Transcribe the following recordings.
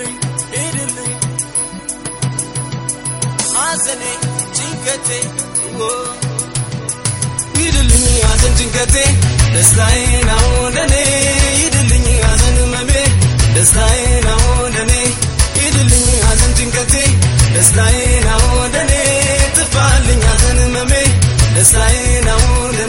ሂድልኝ ሂድልኝ ሐዘኔ ጭንቀቴ ኦ ሂድልኝ ሐዘን ጭንቀቴ ደስታዬ ነው ለኔ ሂድልኝ ሐዘን ህመሜ ደስታዬ ነው ለኔ ሂድልኝ ሐዘን ጭንቀቴ ደስታዬ ነው ለኔ ጥፋልኝ ሐዘን ህመሜ ደስታዬ ነው ለኔ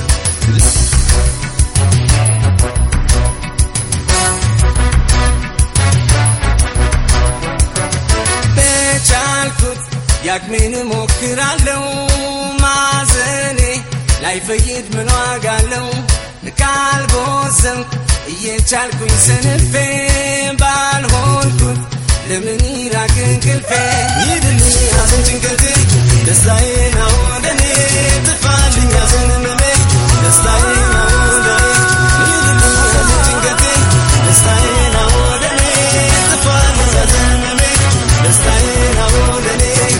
በቻልኩት ያቅሜን ሞክራለው ማዘኔ ላይፈይድ ምን ዋጋ አለው ካልቦዘንኩ እየቻልኩኝ ሰንፌ ባልሆንኩት ለምን ይራቅ እንቅልፌ ይድልኝ ሐዘን ጭንቀቴ ደስታዬ ነው ለኔ ጥፋልኝ ሐዘን ህመሜ ደስታዬ ነው ለኔ ይድልኝ ሐዘን ጭንቀቴ ደስታዬ ነው ለኔ ጥፋልኝ ሐዘን ህመሜ ደስታዬ ነው ለኔ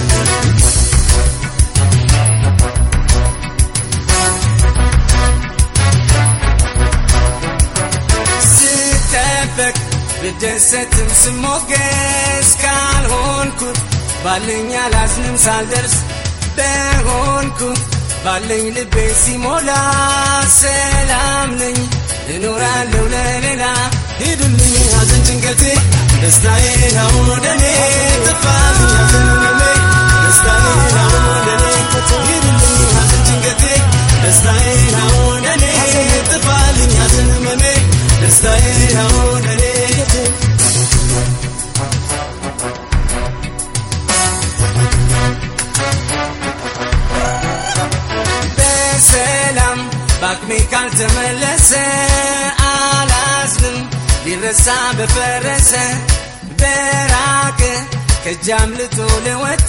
ስጠበቅ ብደሰትም ስሞገስ ካልሆንኩት ባለኝ አላዝንም ሳልደርስ በሆንኩት ባለኝ ልቤ ሲሞላ ሰላም ነኝ እኖራለሁ ለሌላ ሂዱልኝ ሐዘን ጭንቀቴ ደስታዬ ነው ለኔ ጥፋልኝ ሐዘን ህመሜ ደስታዬ ነው ለኔ ሂዱልኝ ሐዘን ጭንቀቴ ደስታዬ ነው ለኔ ጥፋልኝ ሐዘን ህመሜ ደስታዬ ነው ለኔ በሰላም በአቅሜ ካልተመለሰ አላዝንም ሊረሳ በፈረሰ በራቀ ከእጅ አምልጦ ለወጣ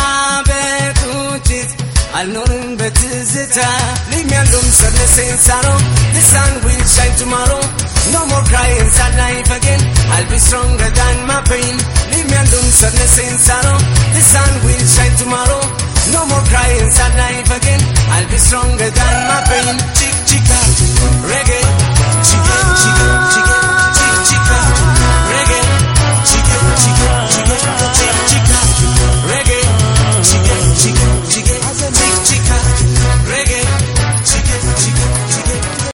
በቁጭት አልኖርም በትዝታ Leave me alone, sadness and sorrow The sun will shine tomorrow No more crying sad life again I'll be stronger than my pain Leave me alone, sadness and sorrow The sun will shine tomorrow No more crying sad life again I'll be stronger than my pain Chick